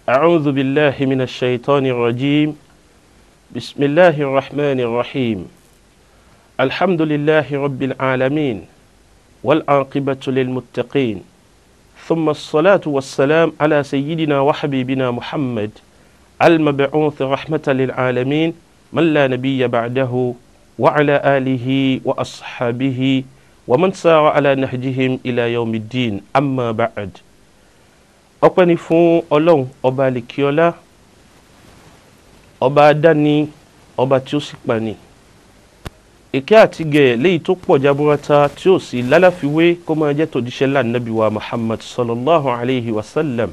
أعوذ بالله من الشيطان الرجيم بسم الله الرحمن الرحيم الحمد لله رب العالمين والعاقبة للمتقين ثم الصلاة والسلام على سيدنا وحبيبنا محمد المبعوث رحمة للعالمين من لا نبي بعده وعلى آله وأصحابه ومن سار على نهجهم إلى يوم الدين أما بعد ọpẹ́ ni fún ọlọ́run ọba alikiola ọba adáni ọba tí ó sì pani ìkẹ́ àti gẹ̀ léyìí tó pọ̀ jaburata tí ó sì lálàfiwé kó máa jẹ́ tòjíṣẹ́ lánàbí wa muhammad sallallahu alayhi wa sallam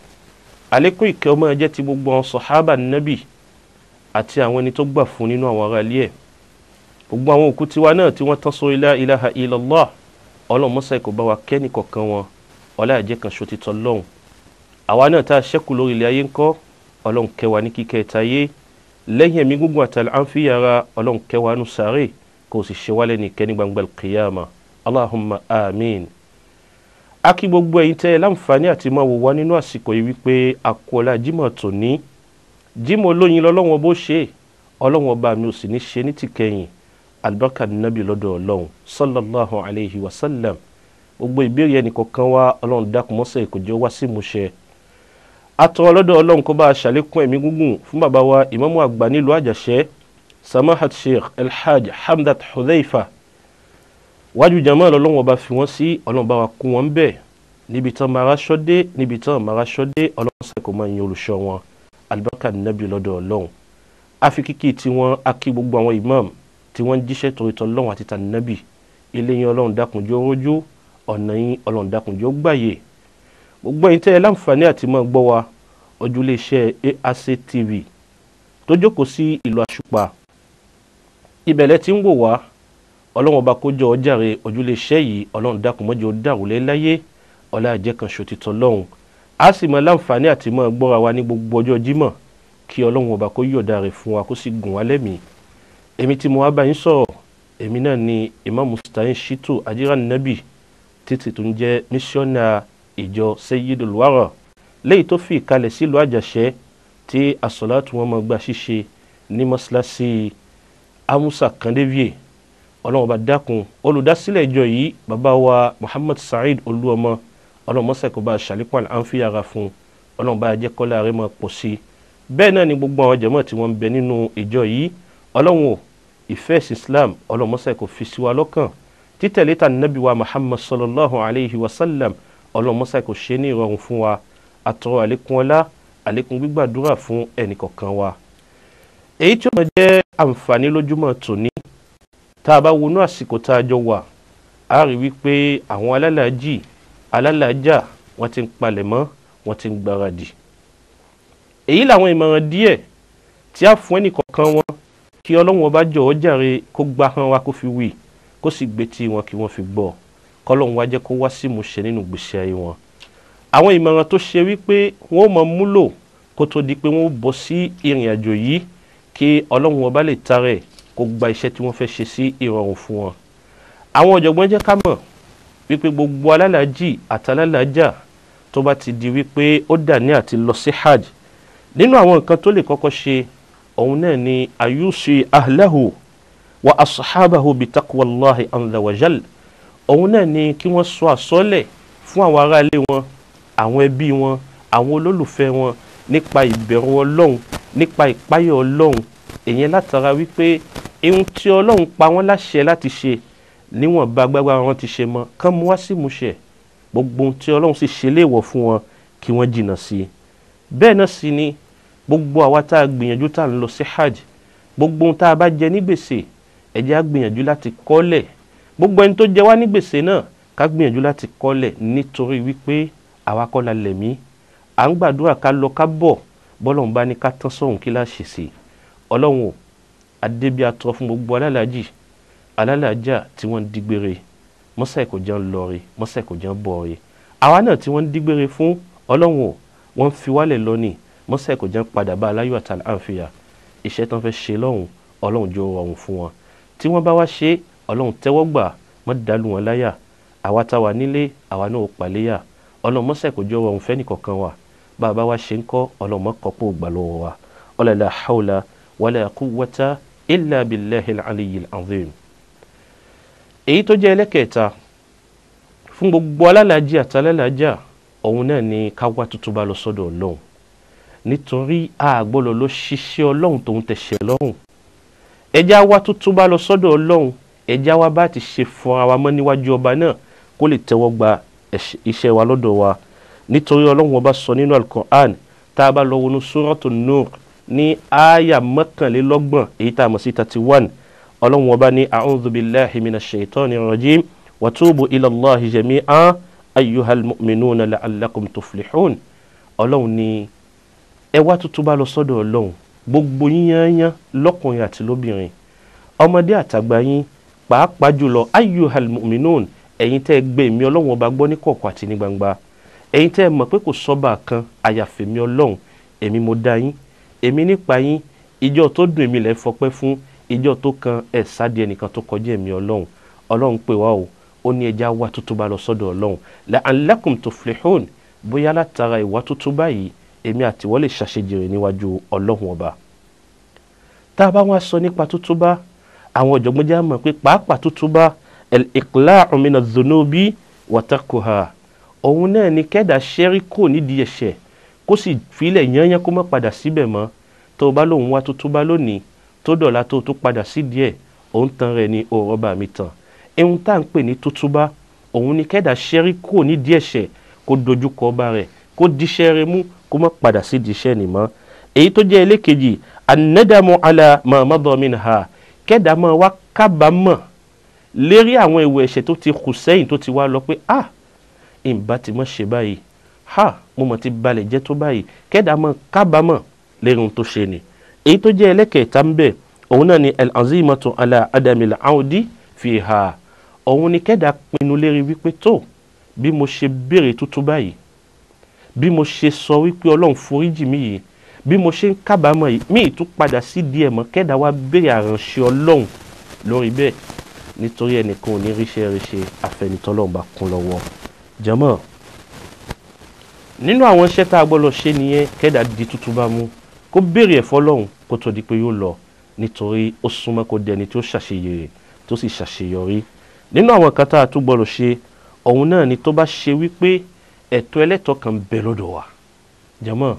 àlékún ìkẹ́ ó máa jẹ́ ti gbogbo àwọn sọ̀hábà nábì àti àwọn ẹni tó gbà fún nínú àwọn ará ilé ẹ̀ gbogbo àwọn òkú tiwa náà tí wọ́n tán sórí la ilaha illallah ọlọ́run mọ́sá kó bá wa kẹ́ni kọ̀ọ̀kan wọn ọlá ẹ̀jẹ̀ kan ṣo ti tọ́ lọ́hùn àwa náà tá a ṣẹ́kù lórí ilẹ̀ ayé ńkọ́ ọlọ́run kẹwa ní kíkẹ́ ẹ̀ta yé lẹ́yìn ẹ̀mí gúngun àtàlẹ́ àǹfìyàrá ọlọ́run kẹwa nù sáré kò sì ṣe wálé ní kẹ́ni gbangba kìyàmà allahumma amin. a kí gbogbo ẹ̀yin tẹ́ ẹ láǹfààní àti máa wò wá nínú àsìkò yìí wípé àkọọ́lá jimoh tòní jimoh olóyin lọ́lọ́wọ́n bó ṣe ọlọ́wọ́n ọba mi ò sì ní ṣe ní tìkẹyìn albarka nabi lọ́dọ̀ ọlọ́run sallallahu alayhi wa sallam gbogbo ìbéèrè ẹnìkọ̀ọ̀kan wa ọlọ́run dákun mọ́sẹ̀ kò jẹ́ wá sí ìmúṣẹ atọ́ lọ́dọ̀ ọlọ́run kó bá a ṣàlékún ẹ̀mí gúngùn fún bàbá wa ìmáàmù àgbà nílùú àjàṣẹ́ samahat sheikh alhaj hamdat hudhaifa wájú jama lọ́lọ́run ọba fi wọ́n sí ọlọ́run bá wa kún wọn bẹ́ẹ̀ níbi tán mara ṣọ́dé níbi tán mara ṣọ́dé ọlọ́run sẹ́ kò máa yin olùṣọ́ wọn alibarika nabi lọ́dọ̀ ọlọ́run afikiki tí wọ́n akí gbogbo àwọn imam tí wọ́n jíṣẹ́ torítọ́ ọlọ́run àti tànàbì ilé yín ọlọ́run dákunjọ́ rójú ọ̀nà yín ọlọ́run dákunjọ́ gbàyè gbogbo ẹ̀yin tẹ́ ẹ láǹfààní àti máa gbọ́ wa ojúlé iṣẹ́ AAC TV tó jókòó sí ìlú àṣùpà ìbẹ̀lẹ̀ tí ń wò wá ọlọ́run ọba kójọ ọjàre ojúlé iṣẹ́ yìí ọlọ́run dákun mọ́jọ dàrúlẹ̀ láyé ọlá àjẹ́ kan ṣòtítọ́ lọ́hùn a sì máa láǹfààní àti máa gbọ́ra wa ní gbogbo ọjọ́ jímọ̀ kí ọlọ́run ọba kó yọ̀ọ̀da rẹ̀ fún wa kó sì gùn wá lẹ́mìí èmi tí mo wá bá yín sọ̀rọ̀ èmi náà ni Imam Mustahin Shitu Ajira Nabi títí tó ń jẹ́ mísíọ́nà ìjọ Sayyidul Wara léyìí tó fi ìkalẹ̀ sílùú àjàṣẹ́ tí àsọ̀látù wọn máa gba ṣíṣe ní mọ́ṣáláṣí amusa kandevie ọlọ́run bá dákun olùdásílẹ̀ ìjọ yìí bàbá wa Muhammad Saheed olúọmọ ọlọ́run mọ́sẹ̀ kó bá ṣàlékún àǹfíyàrá fún ọlọ́run bá jẹ́ kọ́lá rẹ̀ máa pọ̀ sí i bẹ́ẹ̀ náà ni gbogbo àwọn jàmáà tí wọ́n ń bẹ nínú ìjọ yìí ọlọ́run ò ìfẹ́ ẹ̀sìn Islam ọlọ́run mọ́sẹ̀ kó fi sí wa lọ́kàn títẹ̀lé ta nàbí wa Muhammad sallallahu alayhi wa sallam ọlọ́run mọ́sá kò ṣe ní ìrọ̀rùn fún wa àtọrọ àlékún ọlá àlékún gbígbàdúrà fún ẹnìkọ̀ọ̀kan wa. èyí tí ó máa jẹ́ àǹfààní lójúmọ́ tòní tá a bá wọnú àsìkò tá a jọ wà á rí wípé àwọn alálàájì alálàájà wọ́n ti ń palẹ̀ mọ́ wọ́n ti ń gbáradì. èyí làwọn ìmọ̀ràn díẹ̀ tí a fún ẹnìkọ̀ọ̀kan wọn kí ọlọ́run ọba jọ̀ọ́ jàre kó gbá hàn wá kó fi wí kó sì gbé tí wọn kí wọ́n fi gbọ́ kọlọ́hún wá jẹ́ kó wá sí ìmúṣẹ nínú gbèsè ayé wọn. àwọn ìmọ̀ràn tó ṣe wípé wọ́n mọ̀ múlò kó tó di pé wọ́n bọ́ sí ìrìn àjò yìí kí ọlọ́run ọba lè tarẹ̀ kó gba iṣẹ́ tí wọ́n fẹ́ ṣe sí ìrọ̀rùn fún wọn. àwọn ọ̀jọ̀gbọ́n jẹ́ ká mọ̀ wípé gbogbo alálàájì àtàlálàájà tó bá ti di wípé ó dà ní àti lọ sí hajj nínú àwọn nǹkan tó lè kọ́kọ́ ṣe òun náà ni ayusi ahlahu wa ashabahu bitaqwallahi azza wa jal òun náà ni kí wọ́n sọ àsọ́lẹ̀ fún àwọn aráalé wọn àwọn ẹbí wọn àwọn olólùfẹ́ wọn nípa ìbẹ̀rù ọlọ́run nípa ìpáyọ̀ ọlọ́run èyàn látara wípé ohun tí ọlọ́run pa wọ́n láṣẹ láti ṣe níwọ̀n bá gbágbá wọn ti ṣe mọ́ kán mú wá sí ìmúṣẹ gbogbo ohun tí ọlọ́run sì ṣe léèwọ̀ fún wọn kí wọ́n jìnnà sí i bẹ́ẹ̀ náà sì ni gbogbo àwa tá a gbìyànjú tá a ń lọ sí hajj gbogbo ohun tá a bá jẹ ní gbèsè ẹ jẹ́ á gbìyànjú láti kọ́lẹ̀ gbogbo ẹni tó jẹ wá ní gbèsè náà ká gbìyànjú láti kọ́lẹ̀ nítorí wípé àwa kọ́ la lẹ̀mí à ń gbàdúrà ká lọ ká bọ̀ bọ́lọ̀ ń bá ní ká tán sọ̀hún kí láà ṣe sí ọlọ́run ò adébí atọ́ fún gbogbo alálàájì alálàájà tí wọ́n ń dígbére mọ́sà ẹ̀kọ́ jẹ́ ń lọ re mọ́sà ẹ̀kọ́ jẹ́ ń bọ̀ re àwa náà tí wọ́n ń dígbére fún ọlọ́run ò wọ́n ń fi wálẹ̀ lọ́nìí mọ́sá ẹ̀kọ́ jẹ́ ń padà bá aláyọ̀ àtàlà àǹfìyà iṣẹ́ tán fẹ́ ṣe lọ́hùn ọlọ́run jọ rọrùn fún wọn tí wọ́n bá wá ṣe ọlọ́run tẹ́wọ́ gbà mọ́ dàlú wọn láyà àwa tá wà nílé àwa náà ò pàléyà ọlọ́run mọ́sá ẹ̀kọ́ jọ rọrùn fẹ́ nìkọ̀kan wa bàbá wa ṣe ń kọ́ ọlọ́mọ kọ́pọ̀ gbà lọ́wọ́ wa ọlọ́lá hawla wala quwwata illa billahi al-aliyyil azim. èyí tó jẹ́ ẹlẹ́kẹ̀ẹ́ta fún gbogbo alálàájì àtàlálàájà òun náà ni ká wá tuntun bá lọ sọ́dọ̀ ọlọ́run nítorí àgbọ̀lọ̀ ló ṣiṣẹ́ ọlọ́run tòun tẹ̀sẹ̀ lọ́rùn ẹja wá tuntun bá lọ sọ́dọ̀ ọlọ́run ẹja wá bá ti ṣe fọra wa mọ́ níwájú ọba náà kó lè tẹ́wọ́ gba iṣẹ́ wa lọ́dọ̀ wa nítorí ọlọ́run ọba sọ nínú alukur'an tá a bá lọ wọnú suratu nur ní àyà mọ́kànlélọ́gbọ̀n èyí tá a mọ̀ sí thirty one ọlọ́run ọba ní a'udhu billahi minash shaitani rajim wa tubu ila Allahi jami'an ayyuhal mu'minuna la'allakum tuflihun ọlọ́run ní ẹ wá tuntun bá lọ sọ́dọ̀ ọlọ́run gbogbo yín yányán lọ́kùnrin àti lóbìnrin ọmọdé àtàgbà yín pàápàá jùlọ ayyuhal mu'minun ẹ̀yin tẹ́ ẹ gbé mi ọlọ́run ọba gbọ́ ní kọ̀kọ̀ àti ní gbangba ẹ̀yin tẹ́ ẹ mọ̀ pé kò sọ́ba kan àyàfẹ́ mi ọlọ́run èmi mo dá yín èmi nípa yín ìjọ tó dùn èmi lẹ́ fọpẹ́ fún ìjọ tó kan ẹ̀ sáde ẹnìkan tó kọjá èmi ọlọ́run ọlọ́run pè wá o ó ní ẹja wá tuntun bá lọ sọ́dọ̀ ọlọ́run la'allakum tuflihun bóyá látara ìwà tuntun báyìí èmi àtiwọ́ lè ṣàṣejèrè níwájú ọlọ́run ọba tá a bá wá sọ nípa tuntun bá àwọn ọ̀jọ̀gbọ́n já mọ̀ pé pàápàá tuntun bá al-iqla'u min adh-dhunubi wa tarkuha òun náà ni kẹ́dà ṣẹ́rí kò nídìí ẹ̀ṣẹ̀ kó sì filẹ̀ yányán kó má padà síbẹ̀ mọ́ tó o bá lóun wá tuntun bá lónìí tó dọ̀la tó o tó padà sí díẹ̀ òun tan rẹ̀ ní òòrọ̀ bá mi tàn ehun tá à ń pè ní tuntun bá òun ni kẹ́dà ṣẹ́rí kò nídìí ẹ̀ṣẹ̀ kó dojú kọ ọba rẹ̀ kó díṣẹ́ rẹ̀ mú kó má padà sí díṣẹ́ nì mọ́ èyí tó jẹ́ ẹlẹ́kejì anadamu ala mahamadu minha kẹ́dà máa wá kábàámọ̀ lérí àwọn ìwé ẹ̀ṣẹ̀ tó ti kù sẹ́yìn tó ti wá lọ pé ah ìbá ti mọ̀ ṣe báyìí ha mo mọ̀ ti balẹ̀ jẹ́ tó báyìí kẹ́dà máa kábàámọ̀ lérí ohun tó ṣe ni èyí tó jẹ́ ẹlẹ́kẹ̀ẹ́ta ń bẹ̀ òun náà ni al-azimatu ala adamil audi fiha òun ni kẹ́dà pinnu lérí wípé tó bí mo ṣe béèrè tuntun báyìí bí mo ṣe sọ wípé ọlọ́run foríjì mí yìí bí mo ṣe ń kábàámọ̀ yìí mí tún padà sí díẹ̀ mọ́ kẹ́dà wá béèrè àránṣẹ́ ọlọ́run lórí bẹ́ẹ̀ nítorí ẹnìkan ò ní ríṣẹ́ ríṣe àfẹnitọ́lọ́run bá kún lọ́wọ́ jẹ́mọ́ nínú àwọn iṣẹ́ tá a gbọ́dọ̀ ṣe nìyẹn kẹ́dà di tuntun bá mú kó béèrè ẹ̀fọ́ lọ́hùn kó tó di pé yóò lọ nítorí ó súnmọ́ kó dẹni tó ṣàṣeyèrè tó sì ṣàṣeyọrí nínú àwọn kan tá a tún gbọ́dọ̀ ṣe òun náà ni tó bá ṣe wípé ẹ̀tọ́ ẹlẹ́tọ́ kan bẹ lọ́dọ̀ wa jẹ́mọ́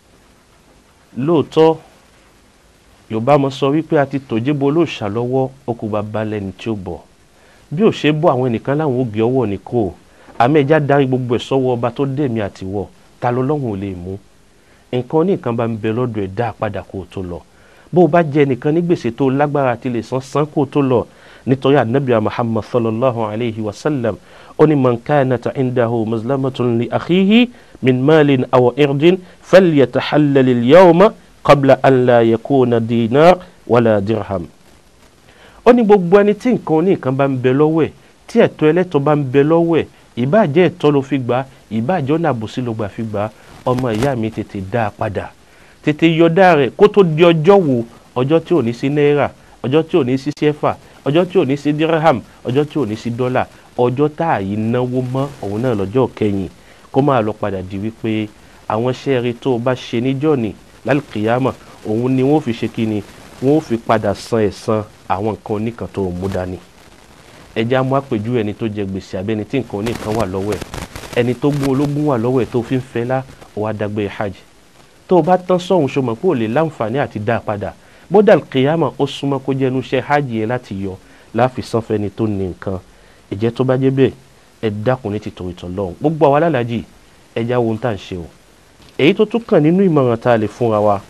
lóòótọ́ yorùbá mọ sọ wípé a ti tòjébo olóòṣà lọ́wọ́ okùn bàbá lẹ́ni tí ó bọ̀ bí ò ṣe bọ́ àwọn ẹnìkan láwọn ògì ọwọ́ ní kò àmì ẹja darí gbogbo ẹ̀ sọ́wọ́ ọba tó dẹ̀mí àtiwọ́ ta ló lọ́hùn ò lè mú nǹkan oníkan bá ń bẹ lọ́dọ̀ ẹ̀ dá padà kó o tó lọ bó o bá jẹ nìkan ní gbèsè tó lágbára àti lè san san kó o tó lọ nítorí anabi muhammad sallallahu alayhi wa sallam ó ní man kanat indahu mazlamatun li akhihi min malin aw irdin falyatahallal al-yawma qabla an la yakuna dinar wala dirham ó ní gbogbo ẹni tí nǹkan oníkan bá ń bẹ lọ́wọ́ ẹ̀ tí ẹ̀tọ́ ẹlẹ́tọ́ bá ń bẹ lọ́wọ́ ẹ̀ ìbáàjẹ́ ẹ̀tọ́ ló fi gbà ìbáàjẹ́ ọ̀nà àbòsí ló gbà fi gbà ọmọ ìyá mi tètè dá a padà tètè yọdá rẹ̀ kó tó di ọjọ́ wo ọjọ́ tí ò ní sí náírà ọjọ́ tí ò ní sí sẹ́fà ọjọ́ tí ò ní sí dirham ọjọ́ tí ò ní sí dọ́là ọjọ́ tá à yí náwó mọ́ òun náà lọ́jọ́ kẹyìn kó máa lọ padà di wípé àwọn sẹ́ẹ̀rì tó o bá ṣe níjọ́ ni lálùkìyàmọ̀ òun ni wọ́n fi ṣe kí ni wọ́n fi padà san ẹ̀san àwọn nǹkan oníkan tó mú dání ẹja mú àpèjú ẹni tó jẹ gbèsè abẹ́ni tí nǹkan oníkan wà lọ́wọ́ ẹ̀ ẹni tó gún ológun wà lọ́wọ́ ẹ̀ tó fi ń fẹ́ lá wàá dágbé hajj tó o bá tán sọ̀hún ṣọmọ pé ò lè láǹfààní àti dá a padà bódà kìyàmà ó súnmọ́ kó jẹ́nu iṣẹ́ hajj yẹn láti yọ láàfin sanfẹ́ni tó ní nǹkan ìjẹ́ tó bá jẹ́ bẹ́ẹ̀ ẹ dákun ní tìtò ìtàn lọ́hùn gbogbo àwa alálàájì ẹja wo ń tà ń ṣe o èyí tó tún kàn nínú ìmọ̀ràn tá a lè fúnra wa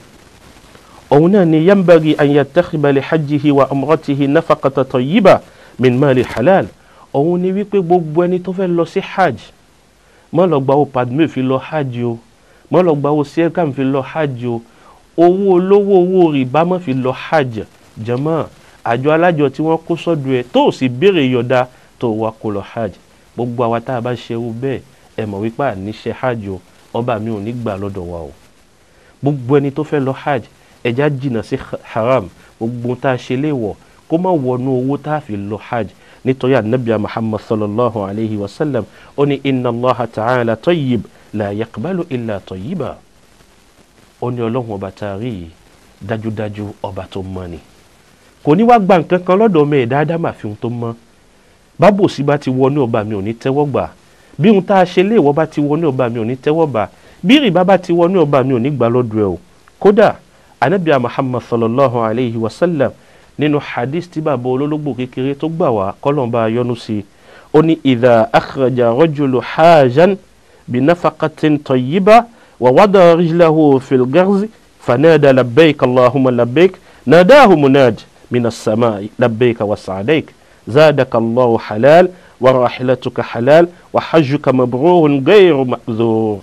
òun náà ni yambagi an yattakhidha li hajjihi wa umratihi nafaqata tayyiba min mali halal òun ni wípé gbogbo ẹni tó fẹ́ lọ sí hajj mọ́ lọ gba owó padme fi lọ hajj o mọ́ lọ gba owó sierkam fi lọ hajj o owó olówó owó rìbá mọ́ fi lọ hajj jàmá àjọ alájọ tí wọ́n kó sọ́dọ̀ ẹ̀ tó sì béèrè yọ̀dá tó wá kó lọ hajj gbogbo àwa tá a bá ṣe irú bẹ́ẹ̀ ẹ mọ̀ wípé àníṣe hajj o ọba mi ò ní gbà lọ́dọ̀ wa o gbogbo ẹni tó fẹ́ lọ hajj ẹja jìnnà sí haram gbogbo tá a ṣe léèwọ̀ kó má wọnú owó tá a fi lọ hajj nítorí anabi muhammad sallallahu alayhi wa sallam ó ní inna allah ta'ala tayyib la yaqbalu illa tayyiba ó ní ọlọ́run ọba tá a rí yìí dájúdájú ọba tó mọ́ ni kò ní wá gba nǹkan kan lọ́dọ̀ ọmọ ẹ̀dá ádámà fi ohun tó mọ́ bábòsí bá ti wọnú ọba mi ò ní tẹ́wọ́ gbà bí ohun tá a ṣe léèwọ́ bá ti wọnú ọba mi ò ní tẹ́wọ́ gbà bí rìbá bá ti wọnú ọba mi ò ní gbà lọ́dọ̀ ẹ̀ o kódà anabiya muhammad sallallahu alayhi wa sallam nínú hadith tí bàbá olólógbò kékeré tó gbà wá kọ́lọ́mbà yọ́nú sí i ó ní idha akhraja rajulu hajan binafaqatin tayyiba wa wada rijlahu fil garzi fanada labbaik allahumma labbaik nadahu munad min as-samai labbaik wa sa'daik zadaka allahu halal wa rahilatuka halal wa hajjuka mabrurun ghayru ma'dhur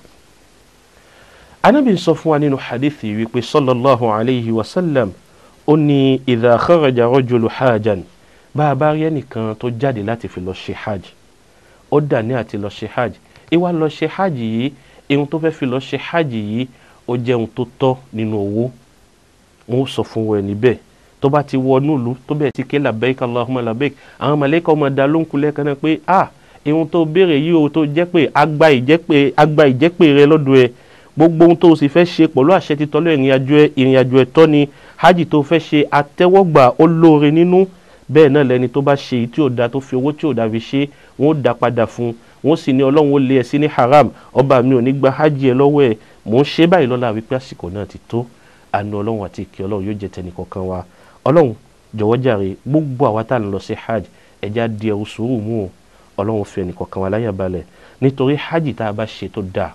anabi ń sọ fún wa nínú hadithi wípé sallallahu alayhi wa sallam ó ní idha kharaja rajulu hajan bá a bá rí ẹnìkan tó jáde láti fi lọ ṣe hajj ó dà ní àti lọ ṣe hajj ìwà lọ ṣe hajj yìí ihun tó fẹ́ fi lọ ṣe hajj yìí ó jẹ́ ohun tó tọ́ nínú owó wọn ó sọ fún wọn níbẹ̀ tó bá ti wọ núùlù tó bẹ̀ ti ké labbaik allahumma labbaik àwọn màlàíkà ọmọ dá ló ń kulẹ̀ kan náà pé ah ihun tó béèrè yìí o tó jẹ́ pé agba ìjẹ́pè agba ìjẹ́pè rẹ lọ́dọ̀ ẹ gbogbo ohun tó o sì fẹ́ ṣe pẹ̀lú àṣẹ títọ́lọ́ ìrìnàjò ẹ ìrìnàjò ẹ̀tọ́ ni hajj tó fẹ́ ṣe àtẹ́wọ́gbà ó lóore nínú bẹ́ẹ̀ náà lẹni tó bá ṣe èyí tí ò da tó fi owó tí ò da fi ṣe wọn ó da padà fún wọn ó sì ní ọlọ́run ó lé ẹ sí ní haram ọba mi ò ní gba hajj ẹ lọ́wọ́ ẹ mò ń ṣe báyìí lọ́la wípé àsìkò náà ti tó àánú ọlọ́run àti ìkẹ́ ọlọ́run yóò jẹ́ tẹnì kọ̀ọ̀kan wa ọlọ́run jọ̀wọ́ jàre gbogbo àwa tá à ń lọ sí hajj ẹja di ẹrù sùúrù mú o ọlọ́run fi ẹnì kọ̀ọ̀kan wa láyà balẹ̀ nítorí hajj tá a bá ṣe tó dáa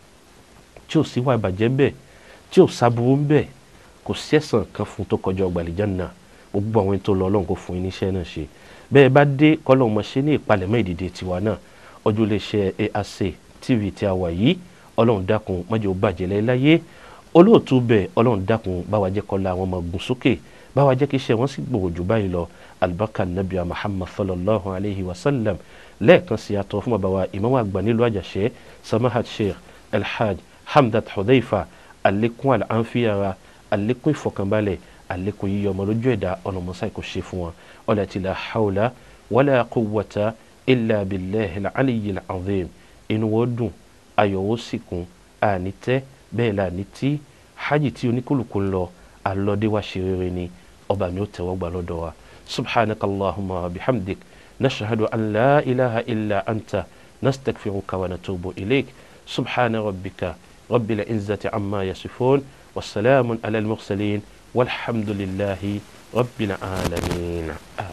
tí ò sí wà ìbàjẹ́ bẹ́ẹ̀ tí ò sábúrú bẹ́ẹ̀ kò sí ẹ̀san kan fún tó kọjá ọgbà àlìjánnà gbogbo àwọn tó lọ ọlọ́run kò fún yín níṣẹ́ náà ṣe bẹ́ẹ̀ bá dé kọ́lọ́run mọ̀ ṣe ní ìpalẹ̀mọ́ ìdìde tiwa náà ọjọ́ lè ṣe AAC TV tí a wà yìí ọlọ́run dákun má jẹ́ ó bàjẹ́ láyé olóòtú bẹ́ẹ̀ ọlọ́run dákun báwa jẹ́ kọ́lá àwọn ọmọ gùn sókè báwa jẹ́ kí iṣẹ́ wọn sì gbòòrò jù báyìí lọ albarka nabi muhammad sallallahu alayhi wa sallam lẹ́ẹ̀kan sí àtọ̀ fún bàbá wa ìmáàmù àgbà nílùú àjàṣẹ́ samahat sheikh alhaj hamdat hudhaifa alekun alanfiyara alekun ìfọkànbalẹ̀ alekun yíyọ ọmọ lójú ẹ̀dá ọlọmọsá kò ṣe fún wọn ọlọtí la hawla wala quwwata illa billahi al-aliyyil azim inú wọn dùn ayọ̀ wọn sì kún àní tẹ́ bẹ́ẹ̀ la ní tí hajj tí oníkùlùkù ń lọ alọ́dé wa ṣe rere ni ọba mi ó tẹ̀wọ́ gbà lọ́dọ̀ wa subhanaka allahumma wa bihamdik nashahadu an la ilaha illa anta nastaghfiruka wa natubu ilayk subhana rabbika rabbil izzati amma yasifun wasalaamun ala al-mursalin walhamdulillahi rabbil alamin.